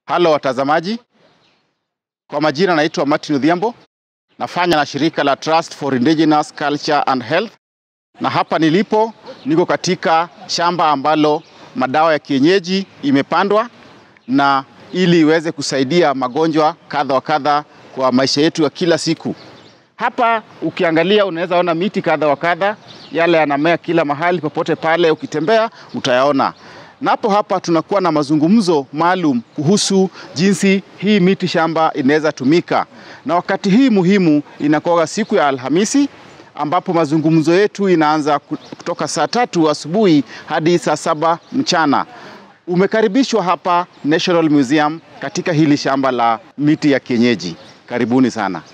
Halo watazamaji, kwa majina naitwa Martin Odhiambo, nafanya na shirika la Trust for Indigenous Culture and Health, na hapa nilipo niko katika shamba ambalo madawa ya kienyeji imepandwa na ili iweze kusaidia magonjwa kadha wa kadha kwa maisha yetu ya kila siku. Hapa ukiangalia unaweza ona miti kadha wa kadha, yale yanamea kila mahali, popote pale ukitembea utayaona. Napo hapa tunakuwa na mazungumzo maalum kuhusu jinsi hii miti shamba inaweza tumika, na wakati hii muhimu inakuwa siku ya Alhamisi ambapo mazungumzo yetu inaanza kutoka saa tatu asubuhi hadi saa saba mchana. Umekaribishwa hapa National Museum katika hili shamba la miti ya kienyeji. Karibuni sana.